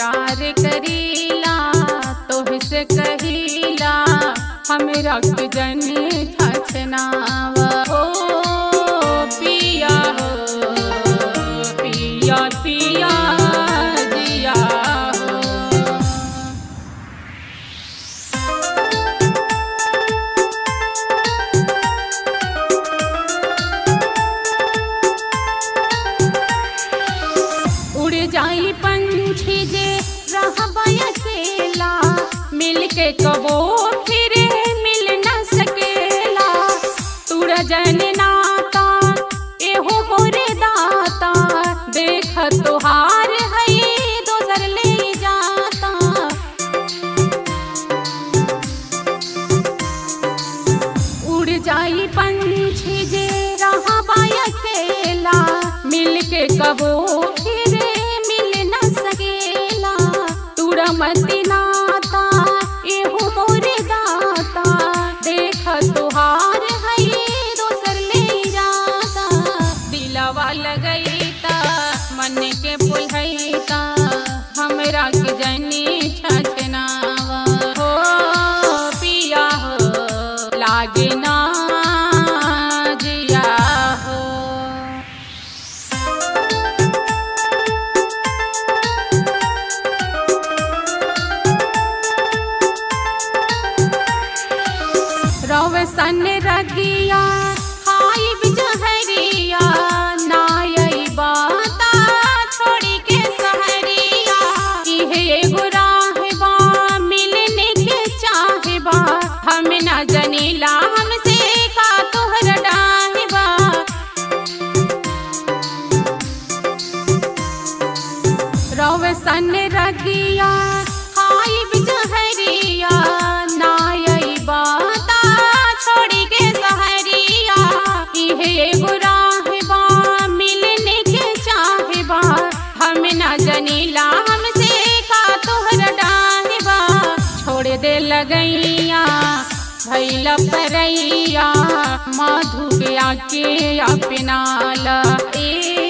प्यार करीला तोहसे कहीला हमरा के जनी छछनावा हो पिया हो पिया पिया जिया हो उड़ जाई पंछी जे रहबा अकेला मिल के कबो फिर मिल न सकेला तुर जन नाता एहो मोरे दाता देख तोहार है दोसर ले जाता उड़ जाई पंछी जे रहबा अकेला मिल के कबो फिर मिल न सकेला तुरा मती नाता एहो मोरे दाता देख तोहार है दोसर ले जाता दिलवा लगैता मन के पुलहैता हमरा के जनी छछनावा हो पिया हो लागे ना जिया हो रवसन रगिया हाई बिजहरिया नायई बाता छोड़ी के सहरिया इहे एगो राहबा मिलने के चाहबा हम न जनीला हमसे का तोहर डाहबा रवसन रगिया हाई बिजहरिया नायई बाता छोड़ी के सहरिया इहे एगो राहबा मिलने के चाहबा हम न जनीला हमसे का तोहर डाहबा छोड़ दे लगैया भैला परैया मधु के आके अपनाला ए